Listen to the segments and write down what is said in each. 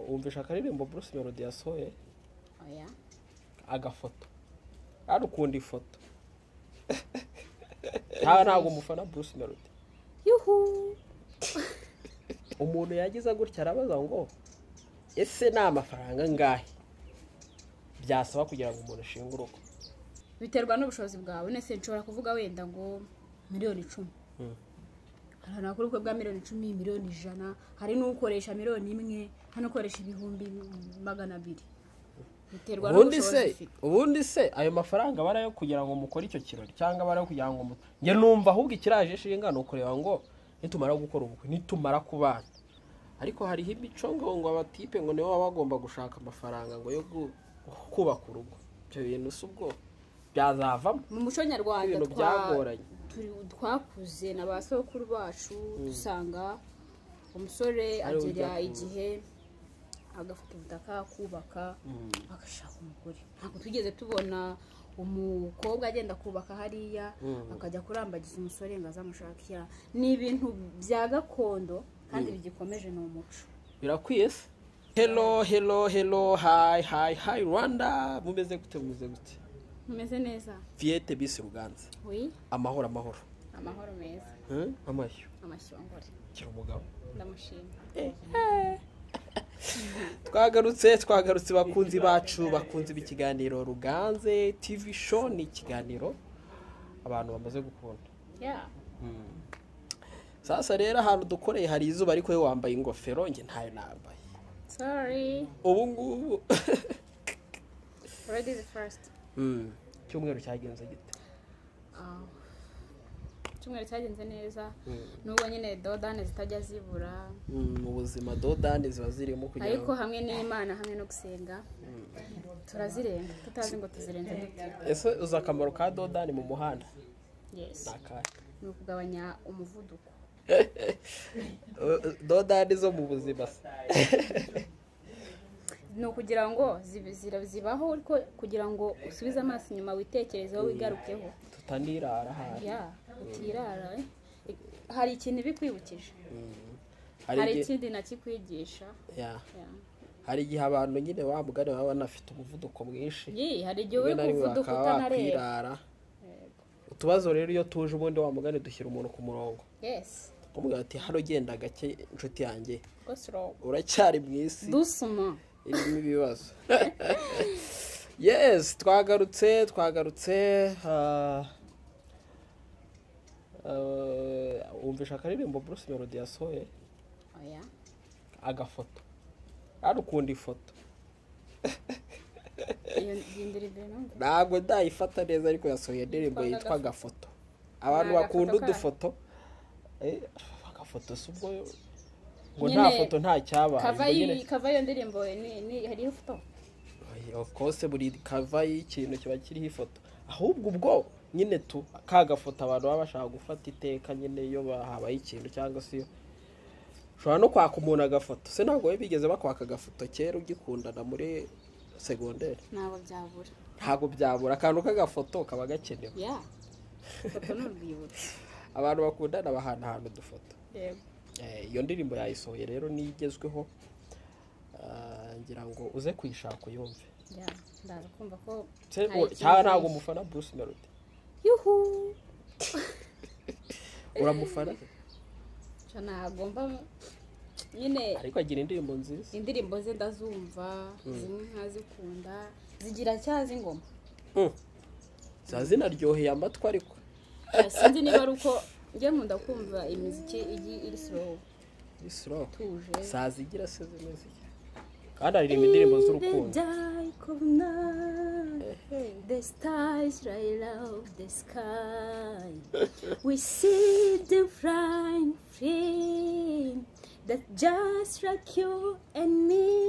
wumvisha akaririmbo Bruce Melody yasohoye oya agafoto hano ukunda ifoto nta ntabwo umufana Bruce Melody yuhu umuntu yagize gutya arabaza ngo ese ni amafaranga angahe byasaba kugira ngo umuntu ashinge urugo biterwa n'ubushobozi bwawe nese nshobora kuvuga wenda ngo miliyoni icumi Mm. hari nakuri ubukwe bwa miliyoni icumi miliyoni ijana hari n'ukoresha miliyoni imwe hari n'ukoresha ibihumbi magana abiri biterwa ubundi n'ubushobozi se ufite ubundi se ayo mafaranga aba ari ayo kugira ngo mukore icyo kirori cyangwa aba ari ayo kugira ngo mu- njye numva ahubwo ikiraje ishinga ni ukureba ngo nitumara gukora ubukwe nitumara kubana ariko hariho imico ngo ngo abatipe ngo nibo baba bagomba gushaka amafaranga ngo yo gu- kubaka urugo ibyo bintu si ubwo byazavamo mu muco nyarwanda Ibintu twa- byagoranye. turi- twakuze na ba sokuru bacu dusanga umusore Ari we agera ujya igihe agafata ubutaka akubaka agashaka umugore ntabwo twigeze tubona umukobwa agenda kubaka hariya akajya kurambagiza umusore ngo azamushakira ni ibintu bya gakondo kandi bigikomeje ni umuco birakwiye se hero hero hero hayi hayi hayi rwanda mumeze gute mumeze gute umeze neza fiyete bisi ruganza wi amahoro amahoro amahoro meza Hmm? amashyo amashyongore kira umugabo ndamushima twagarutse twagarutse bakunzi bacu bakunze ikiganiro ruganze tv show ni ikiganiro abantu bamaze gukunda yeah sasa rero ahantu dukoreye hari izuba ariko we wambaye ingofero njye ntayo nambaye sorry ubu ngubu Already the first. Hmm. icyumweru cyagenze gite Icyumweru cyagenze neza Mm. nubwo nyine dodane zitajya zibura Hmm, mu buzima dodani ziba zirimo kugira ariko ngo hamwe n'imana hamwe no gusenga turazirenga tutazi ngo tuzirenze dute ese uzi akamaro ka dodani mu muhanda yes ni akahe ni ukugabanya umuvuduko dodani zo mu buzima se ni ukugira ngo zibe- zira- zibaho ariko kugira ngo usubize amaso inyuma witekerezeho wigarukeho tutanirara ahari ya utirara eh. hari ikintu ibikwibukije Hmm. hari igihe- ikindi nakikwigisha Yeah. Ya. hari igihe abantu nyine wa mugani baba banafite umuvuduko mwinshi Yee, hari igihe rimwe uri na ku rimwe muvuduko bakaba utanareba bakwirara Yego. utubazo rero iyo tuje ubundi wa mugani dushyira umuntu ku murongo yes ukamubwira ati hano genda gake inshuti yanjye what's wrong uracyari mu isi doucement irimo ibibazo yes twagarutse twagarutse ah, eh, wumvisha akaririmbo Bruce Melody yasohoye oya agafoto hano ukunda ifoto iyo ndindira ibyo numva ntabwo ndayifata neza ariko yasohoye indirimbo Yitwa yitwa agafoto abantu Ni bakunda agafoto udufoto eh, agafoto si ubwo ngo Nyine nta foto nta kava cyabaye y'iyi- nyine kava iyo ndirimbo ni ni hariho ifoto Oya, of course buri kava y'ikintu kiba kiriho ifoto ahubwo ubwo nyine tu ka gafoto abantu baba bashaka gufata iteka nyine iyo ba- habaye ikintu cyangwa se iyo ushobora no kwaka umuntu agafoto se ntabwo we bigeze bakwaka agafoto kera ugikundana muri segonderi ntabwo byabura ntabwo byabura akantu k'agafoto kaba gakenewe ya ifoto ni urwibutso abantu bakundana bahana ahantu udufoto yego Eh, iyo ndirimbo yayisohoye rero niyo igezweho Ah, ngira ngo uze kuyishaka uyumve ya ndaza kumva ko Se- hari u- ikintu cyangwa ntabwo umufana Bruce Melody yuhu uramufana Cyo ntabwo mba nyine ariko agira indirimbo nziza indirimbo ze ndazumva zimwe nkazikunda zigira cyazi ingoma Mm. ziba zinaryoheye amatwi ariko sinzi niba ari uko njye nkunda kumva imiziki igi iri slow ni slow tuje sazigira se zimeze iki? kandi aririmba indirimbo z'urukundo The stars light up the sky. We see them flying free. That just like you and me.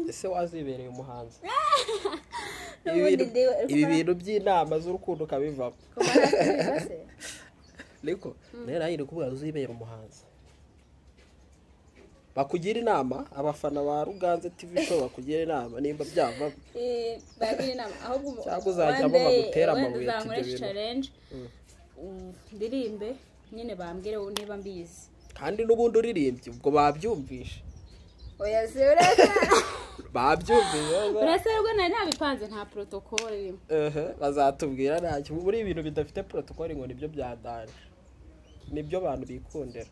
ese wazibereye umuhanzi Ibi N'ubundi bintu- ndi- ibi bintu by'inama z'urukundo ukabivamo Kuba nasubiza se? ariko rero ari kubwira uzibera umuhanzi bakugira inama abafana ba ruganze tv show bakugira inama nimba byava Eh, bagira inama ahubwo umu- Cyangwa uzajya one day- bagutera wenda amabuye ati ibyo uzamureshe bintu. challenge mm, ndirimbe nyine bambwire niba mbizi kandi n'ubundi uririmbye ubwo babyumvishe oya se urasara babyumviye urasarwa nari nabipanze nta protocole irimo ehe bazatubwira ntacyo muri ibintu bidafite porotokoli ngo nibyo bya dani nibyo abantu bikundira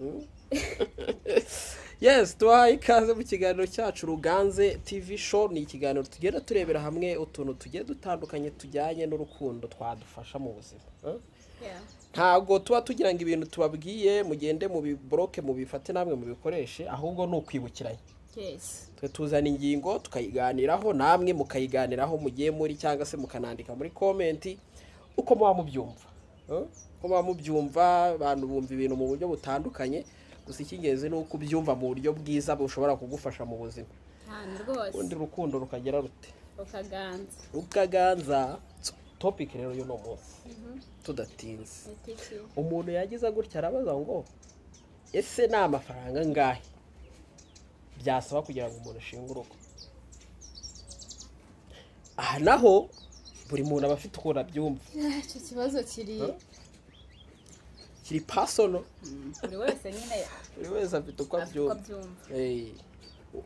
Mm. yes tubahaye ikaze mu kiganiro cyacu ruganze tv show ni ikiganiro tugenda turebera hamwe utuntu tugiye dutandukanye tujyanye n'urukundo twadufasha mu buzima Eh? ntabwo tuba tugira ngo ibintu tubabwiye mugende mu biboroke mubifate namwe mubikoreshe ahubwo ni ukwibukiranya yesi twe tuzana ingingo tukayiganiraho namwe mukayiganiraho mugiye muri cyangwa se mukanandika muri komenti uko muba mubyumva Eh? uko muba mubyumva abantu bumva ibintu mu buryo butandukanye gusa icy'ingenzi ni uko ubyumva mu buryo bwiza bushobora kugufasha mu buzima cyane rwose ubundi urukundo rukagera rute ukaganza rukaganza topiki rero y'uno munsi tudatinze nitiki umuntu yagize gutya arabaza ngo ese ni amafaranga angahe byasaba kugira ngo umuntu ashinge urugo aha naho buri muntu aba afite ukuntu abyumva icyo kibazo kiri Huh? kiri pasono buri wese nyine buri wese afite uko afite abyumva uko abyumva Eh,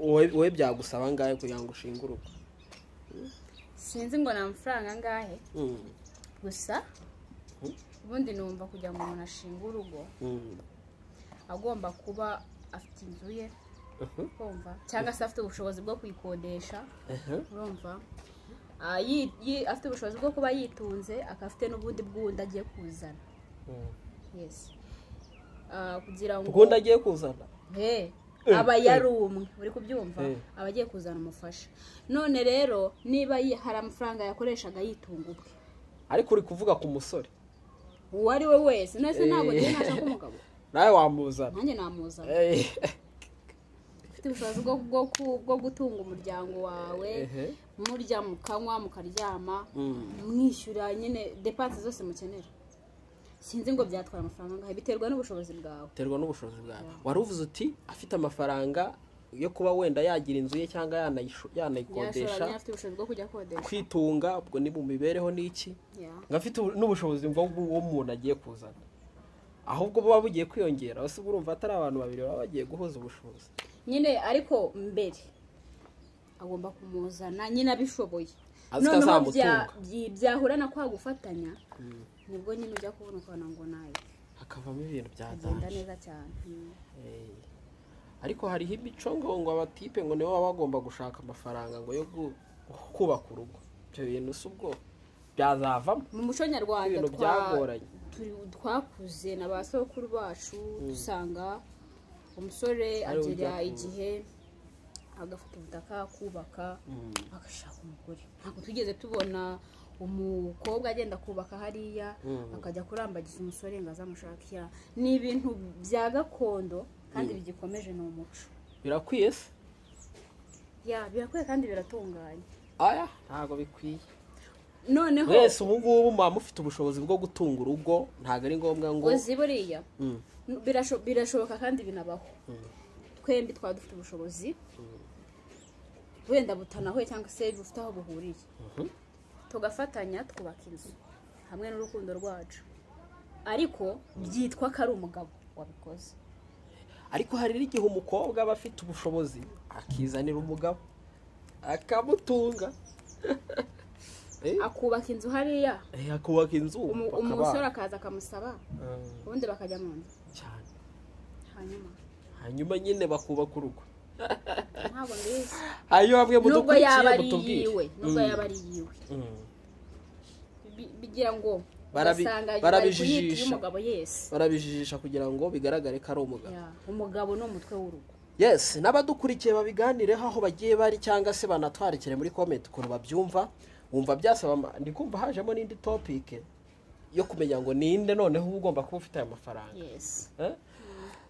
wowe- wowe byagusaba angahe kugira ngo ushinge urugo sinzi ngo ni amafaranga angahe Mm, gusa ubundi numva kugira ngo umuntu ashinge urugo mm, agomba kuba afite inzu ye mhm, kumva cyangwa se afite ubushobozi bwo kuyikodesha aha, urumva Ah, yi- yi- afite ubushobozi bwo kuba yitunze akaba afite n'ubundi bw'undi agiye kuzana mm. yes Ah, kugira ngo ubundi agiye kuzana Hey, Eh, aba eh. yari umwe uri kubyumva Eh. aba agiye kuzana umufasha none rero niba yi- hari amafaranga yakoreshaga yitunga ubwe ariko uri kuvuga ku musore uwo ari we wese nese ntabwo Eh. njyewe nashaka umugabo nawe wamuzana nanjye namuzana Eh, ufite ubushobozi bwo, bwo, ku- bwo gutunga umuryango wawe ehe, murya mukanywa mukaryama mm. mwishyura nyine depanse zose mukenera sinzi ngo byatwara amafaranga angahe biterwa n'ubushobozi bwawe biterwa n'ubushobozi bwawe wari uvuze uti afite amafaranga yo kuba wenda yagira inzu ye cyangwa yanayisho- yanayikodesha yashobora afite ubushobozi bwo kujya akodesha kwitunga ubwo ni mu mibereho n'iki Yeah. ngo afite ubu- n'ubushobozi mva bw'uwo muntu agiye kuzana ahubwo buba bugiye kwiyongera ese ubwo urumva atari abantu babiri baba bagiye guhuza ubushobozi nyine ariko mbere agomba kumuzana nyine abishoboye Azi ko bya- azamutunga. byi- byahura na kwa gufatanya nibwo nyine ujya kubona ukabona ngo nayo hakavamo ibintu bya agenda danje neza cyane Mm. Eh, ariko hariho imicongo ngo abatipe ngo nibo baba bagomba gushaka amafaranga ngo yo gu- kubaka urugo ibyo bintu si ubwo byazavamo mu muco nyarwanda ibintu twa- byagoranye turi- twakuze na ba sokuru bacu dusanga umusore Ari we agera ujya ku- igihe agafata ubutaka akubaka Mm. agashaka umugore ntabwo tugeze tubona umukobwa agenda kubaka hariya Mm. akajya kurambagiza umusore ngo azamushakira ni ibintu bya gakondo kandi bigikomeje ni umuco birakwiye se ya birakwiye kandi biratunganye aya ntabwo bikwiye noneho mwese ubu ngubu muba mufite ubushobozi bwo gutunga urugo ntabwo ari ngombwa ngo uzi buriya Mm, birasho- birashoboka kandi binabaho Mm. twembi twaba dufite ubushobozi wenda butanahuye cyangwa se bufite aho buhuriye mhm, tugafatanya twubaka inzu hamwe n'urukundo rwacu ariko byitwa ko ari umugabo wabikoze ariko hari n'igihe umukobwa aba afite ubushobozi akizanira umugabo akamutunga Eh, akubaka inzu hariya eh, akubaka inzu umu- bakabana. umusore akaza akamusaba Mm, ubundi bakajya mu nzu cyane hanyuma hanyuma nyine bakubaka urugo ntabwo mbizi hanyuma bamwe nubwo yaba mudukurikiye ari mutubwire iyiwe nubwo Mm, yaba ari iyiwe mm. Bi- bigira ngo Barabi- ugasanga bari barabijijisha. kuyita iy'umugabo yesi barabijijisha kugira ngo bigaragare ko ari umugabo Ya, umugabo ni umutwe w'urugo yes n'abadukurikiye babiganireho aho bagiye bari cyangwa se banatwarikire muri komenti ukuntu babyumva wumva byasaba ama- ndi kumva hajemo n'indi topike yo kumenya ngo ninde noneho uba ugomba kuba ufite aya mafaranga yesi Eh?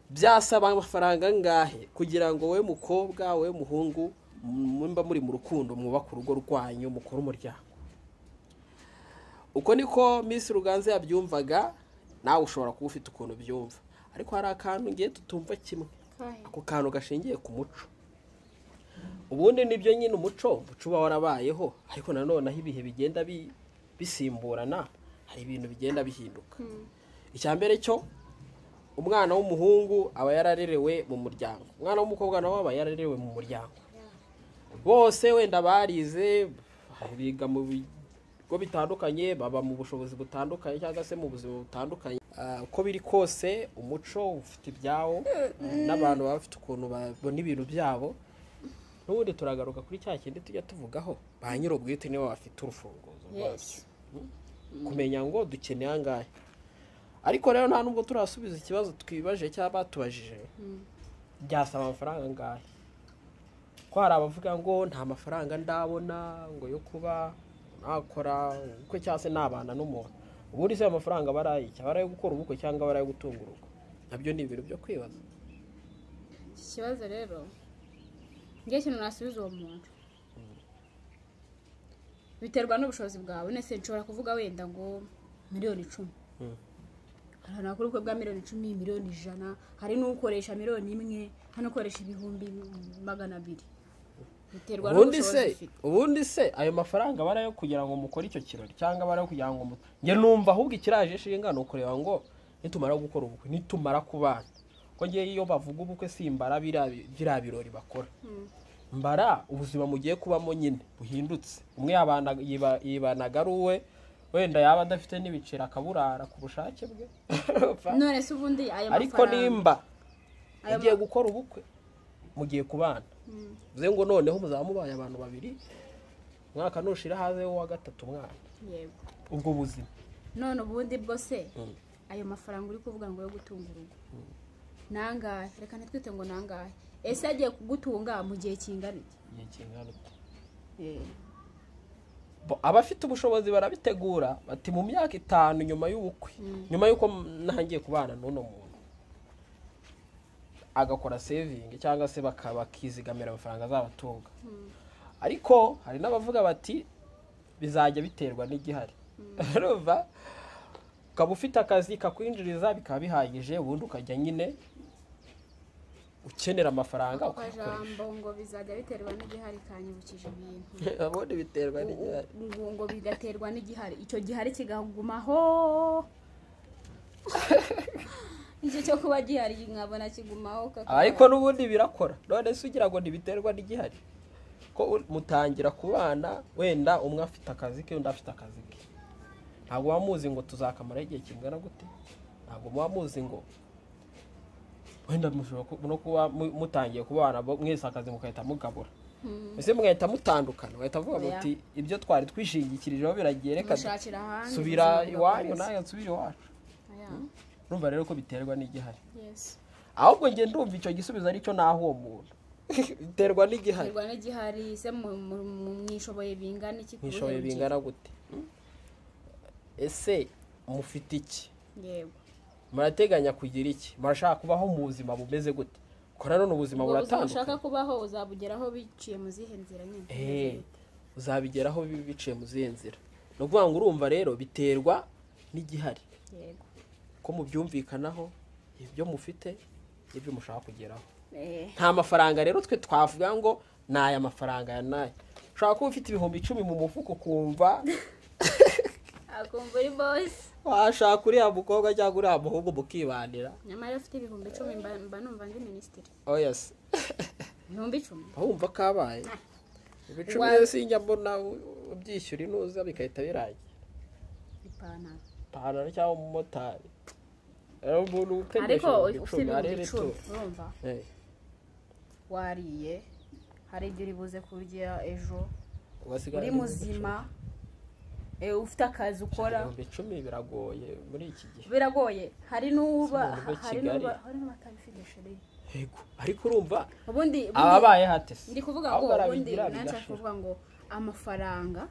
byasaba amafaranga angahe kugira ngo wowe mukobwa wowe muhungu mumba muri mu rukundo mwubake urugo rwanyu mukore umuryango uko niko minsi ruganze yabyumvaga nawe ushobora kuba ufite ukuntu ubyumva ariko hari akantu ngiye tutumva kimwe kahe ako kantu gashingiye ku muco ubundi nibyo nyine umuco umuco uba warabayeho ariko nanone aho ibihe bigenda bi- bisimburana hari ibintu bigenda bihinduka icya mbere cyo umwana w'umuhungu aba yararerewe mu muryango umwana w'umukobwa nawe aba yararerewe mu muryango bose wenda barize biga mu bigo bitandukanye baba mu bushobozi butandukanye cyangwa se mu buzima butandukanye Ah, uko biri kose umuco ufite ibyawo n'abantu baba bafite ukuntu babona ibintu byabo n'ubundi turagaruka kuri cya kindi tujya tuvugaho ba nyir'ubwite nibo bafite urufunguzo rwabyo Yes. kumenya ngo dukeneye angahe ariko rero nta nubwo turasubiza ikibazo twibaje cyangwa batubajije byasaba amafaranga angahe ko hari abavuga ngo nta mafaranga ndabona ngo yo kuba nakora ubukwe cyangwa se nabana n'umuntu ubundi se ayo mafaranga aba ari ay'iki aba ari ayo gukora ubukwe cyangwa aba ari ayo gutunga urugo nabyo ni ibintu byo kwibaza iki kibazo rero njye ikintu nasubiza uwo muntu biterwa n'ubushobozi bwawe nese nshobora kuvuga wenda ngo miliyoni icumi Mm. hari abantu bakora ubukwe bwa miliyoni icumi miliyoni ijana hari n'ukoresha miliyoni imwe hari n'ukoresha ibihumbi magana abiri biterwa ubundi n'ubushobozi se ufite ubundi se ayo mafaranga aba ari ayo kugira ngo mukore icyo kirori cyangwa aba ari ayo kugira ngo mu- njye numva ahubwo ikiraje ishinga ni ukureba ngo nitumara gukora ubukwe nitumara kubana ko ngewe iyo bavuga ubukwe simbara biriya bi- biriya birori bakora mbara ubuzima mugiye kubamo nyine buhindutse umwe yabana- yiba- yibanaga ari uwe wenda yaba adafite n'ibiceri akaburara ku bushake bwe none se ubundi aya ariko mafaranga nimba ayo mugiye ma- gukora ubukwe mugiye kubana bivuze ngo noneho muzaba mubaye abantu babiri umwaka nushira haze wa gatatu umwana yego ubwo buzima none ubundi bwo se Mm. ayo mafaranga uri kuvuga ngo yo gutunga urugo nangahe reka ntitwite ngo nangahe ese agiye kugutunga mu gihe kingana iki igihe kingana uti Bo- abafite ubushobozi barabitegura bati mu myaka itanu nyuma y'ubukwe nyuma y'uko m- ntangiye kubana n'uno muntu agakora sevingi cyangwa se baka- bakizigamira amafaranga azabatunga ariko hari n'abavuga bati bizajya biterwa n'igihari urumva ukaba ufite akazi kakwinjiriza bikaba bihagije ubundi ukajya nyine ukenera amafaranga ako ukayakoresha kajambo ngo bizajya biterwa n'igihari kanyibukije ibintu ubundi biterwa n'igihari ngo ngo bigaterwa n'igihari icyo gihari kigagumaho icyo cyo kuba gihari nkabona kigumaho kakaba- ariko n'ubundi birakora none se ugira ngo ntibiterwa n'igihari ko u- mutangira kubana wenda umwe afite akazi ke undi afite akazi ke ntabwo muba muzi ngo tuzakamara igihe kingana gute ntabwo muba muzi ngo wenda mushobora ku- no kuba mu- mutangiye kubana bo- mwese akazi mugahita mugabura ese mugahita mutandukana mugahita avuga Oya. muti ibyo twari twishingikirijeho biragiye reka Mushakira ahandi, subira ubuzima iwanyu bugakomeza. nawe nsubire iwacu Aya, urumva rero ko biterwa n'igihari yes. ahubwo njye ndumva icyo gisubizo aricyo naho uwo muntu biterwa n'igihari biterwa n'igihari se mu- mu- mu- mwishoboye bingana iki ku nkishoboye buhe bingana gute Hmm? ese mufite iki rugero? yego murateganya kugira iki murashaka kubaho mu buzima bumeze gute kuko nanone ubuzima ubwo buzima ushaka buratandukanye kubaho uzabugeraho biciye mu zihe nzira nyine Eh, uzabigeraho bi- biciye mu zihe nzira ni ukuvuga ngo urumva rero biterwa n'igihari yego ko mubyumvikanaho ibyo mufite n'ibyo mushaka kugeraho Eh, nta mafaranga rero twe twavuga ngo ni aya mafaranga ya nayo ushobora kuba ufite ibihumbi icumi mu mufuka ukumva akumva uri bosi washaka uriya mukobwa cyangwa uriya muhungu mukibanira nyamara iyo ufite ibihumbi icumi mba mba numva ndi minisitiri oya se ibihumbi icumi wumva kabaye ibicumi Wa- rero sinjya mbona u- ubyishyura inuza bigahita birangira ipantaro ipantaro cyangwa umumotari rero umuntu utegesha ariko ibihumbi icumi ufite ibihumbi arebe icumi ituro urumva wariye hari ibyo uri buze kurya ejo uri muzima eh, ufite akazi ukora ibihumbi icumi biragoye muri iki gihe biragoye hari n'uba Si umuntu uba hari Kigali. n'uba hari n'abatabifite sheri yego ariko urumva ubundi ubundi- ababaye hate se ndi kuvuga ngo Ahubwo ubundi arabigira nashaka bigashira kuvuga ngo amafaranga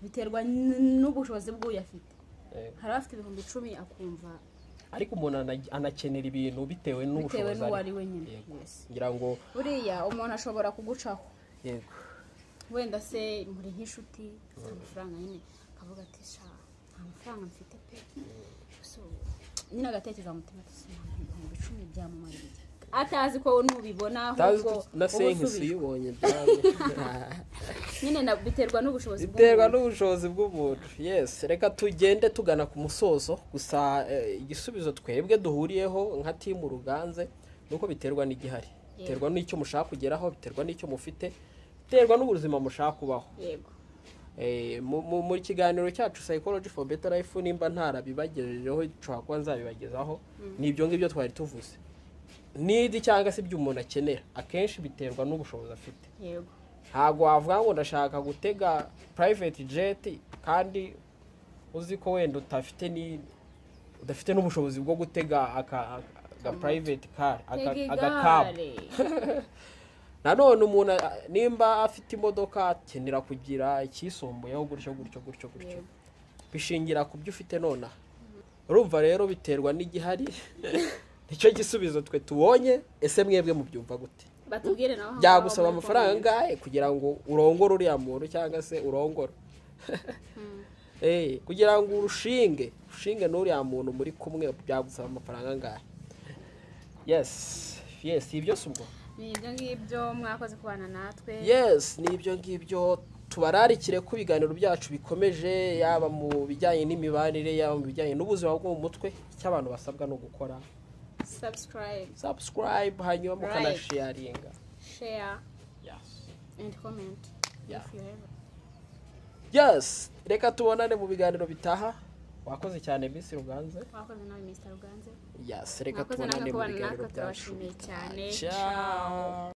biterwa n- n'ubushobozi bw'uyu afite Yego. hari abafite ibihumbi icumi akumva ariko umuntu ana- anakenera ibintu bitewe bitewe n'ubushobozi n'uwo ari ariho. we nyine Yego. Yes. ngira ngo buriya umuntu ashobora kugucaho yego wenda se muri nk'inshuti afite amafaranga nyine akavuga ati sha nta mafaranga mfite pe So, nyine agatekereza mu mutima ati "Si, ibihumbi icumi byamumarira iki?" atazi ko nubibona utazi ahubwo na wowe senkisi usubijwe. uyibonye byawe nyine na- biterwa n'ubushobozi biterwa bw'umuntu. n'ubushobozi bw'umuntu yes reka tugende tugana ku musozo gusa eh, igisubizo twebwe duhuriyeho nka timu ruganze ni uko biterwa n'igihari biterwa n'icyo mushaka kugeraho biterwa n'icyo mufite biterwa n'ubuzima mushaka kubaho yego Eh, mu- mu- mu kiganiro cyacu psychology for better life nimba ntarabibagejejeho nshobora kuba nzabibagezaho ni ibyo ngibyo twari tuvuze nidi cyangwa se ibyo umuntu akenera akenshi biterwa n'ubushobozi afite yego ntabwo wavuga ngo ndashaka gutega private jet kandi uzi ko wenda utafite ni udafite n'ubushobozi bwo gutega aka aka- aka private car aka Tega aka cab igare. nanone umuntu a- nimba afite imodoka akenera kugira icyisumbuyeho gutyo gutyo gutyo gutyo Yego. bishingira ku byo ufite nonaha urumva rero biterwa n'igihari nicyo gisubizo twe tubonye ese mwebwe mubyumva gute batubwire nawe aho byagusaba ngaho muri amafaranga Congo. angahe kugira ngo urongore uriya muntu cyangwa se urongore Eh, kugira ngo urushinge ushinge n'uriya muntu muri kumwe byagusaba amafaranga angahe yes yes si ibyo si ubwo ni ibyo ngibyo mwakoze kubana natwe yes ni ibyo ngibyo tubararikire ko ibiganiro byacu bikomeje yaba mu bijyanye n'imibanire yaba mu bijyanye n'ubuzima bwo mu mutwe icyo abantu basabwa ni ugukora subscribe subscribe hanyuma Right. mukanasharinga share yes. and comment Yeah. if you have yes reka tubonane mu biganiro bitaha wakoze cyane bisi ruganze mwakoze nawe Mr. Ruganze yes reka Mwakoze tubonane namwe mu kubana biganiro natwe, byacu turabashimiye cyane. Ciao. Ciao.